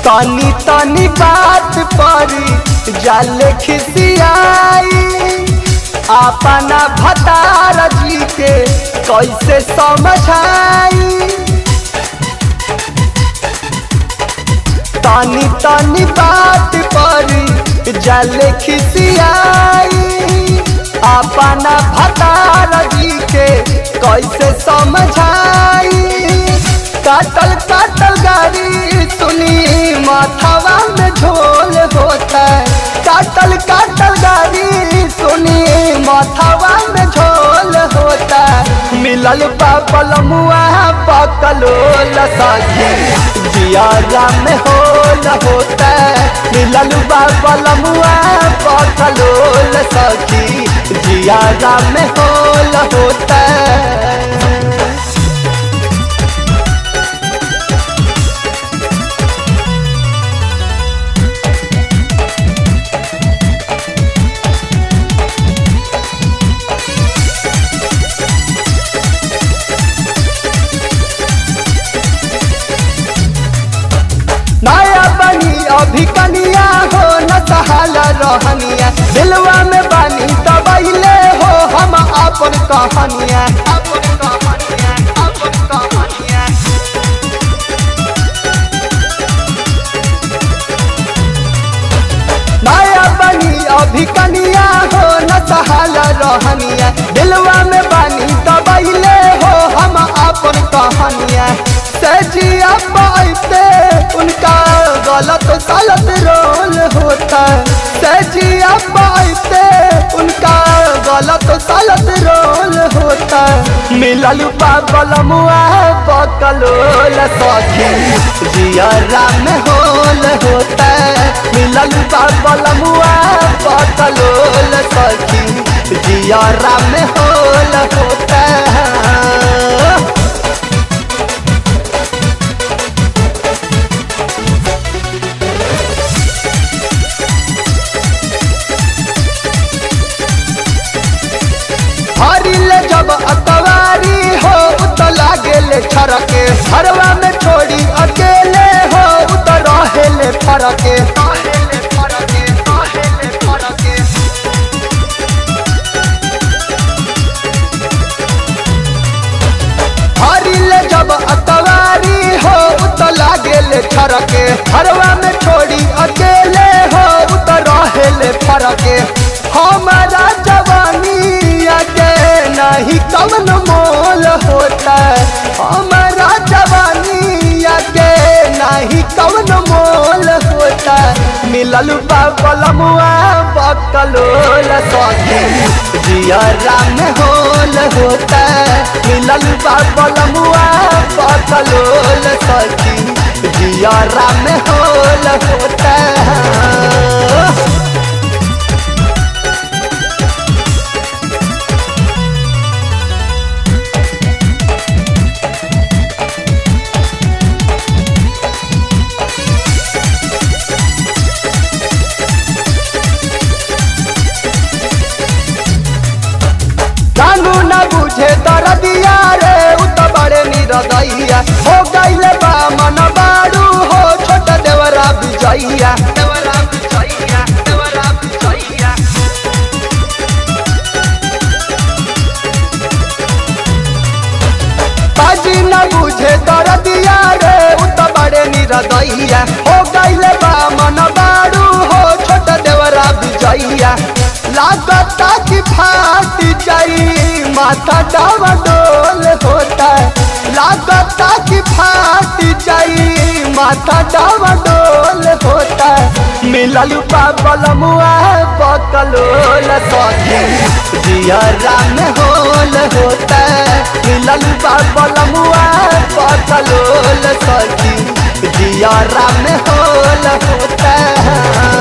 तनी तनी बात परी जाले खिसियाई अपना भतार जी के कैसे समझाई तनी तनी बात परी जाले खिसियाई अपना भतार जी के कैसे समझाई काटल काटल गाड़ी सुनी माथावा में झोल होता है काटल काटल गाड़ी सुनी माथावा में झोल होता है मिलल पापल मुआ पकलो लसाखी जियारा में होल होता है मिलल पापल मुआ पकलो लसाखी जियारा में होल होता है नया बनी अभी कनिया हो न सहाला रहनिया दिलवा में बानी तबैले हो हम अपन कहानिया अपन कहानिया अपन कहानिया नया बनी अभी कनिया हो न सहाला रहनिया दिलवा में बानी तबैले हो हम अपन कहानिया सजिया पाइते उनका गलत सलत रोल होता सजिया पाइते उनका गलत सलत रोल होता मिलल पागल मुआ पकलोल सखी जियरा में होल होता मिलल पागल मुआ पकलोल सखी जियरा में होल होता हरिले जब अतवारी हो उत लागेले छरके हरवा में छोड़ी अकेले हो उत रहेले फरके हरिले जब अतवारी हो उत लागेले छरके हरवा में छोड़ी अकेले हो उत रहेले फरके हमारा जवानी के नहीं कवन मोल होता हमारा जवानी के नहीं कवन मोल होता मिलल पागल मुआ बकलोल सखी जियरा में होल होता मिलल पागल मुआ बकलोल सखी जियरा में होल होता जानू न बुझे दरदिया रे उ त बड़े निरदैया हो गइले बा मन बाड़ू हो छोट देवरा विजैया देवरा विजैया देवरा विजैया बाजी न बुझे दरदिया रे उ त बड़े निरदैया हो गइले बा मन बाड़ू हो छोट देवरा विजैया लागता कि फाट जाई माथा डावा डोल होता है लागता कि फाट जाई माथा डावा डोल होता है मिलल पागल मुआ बकलोल सखी जियरा में होल होता है मिलल पागल मुआ बकलोल सखी जियरा में होल होता है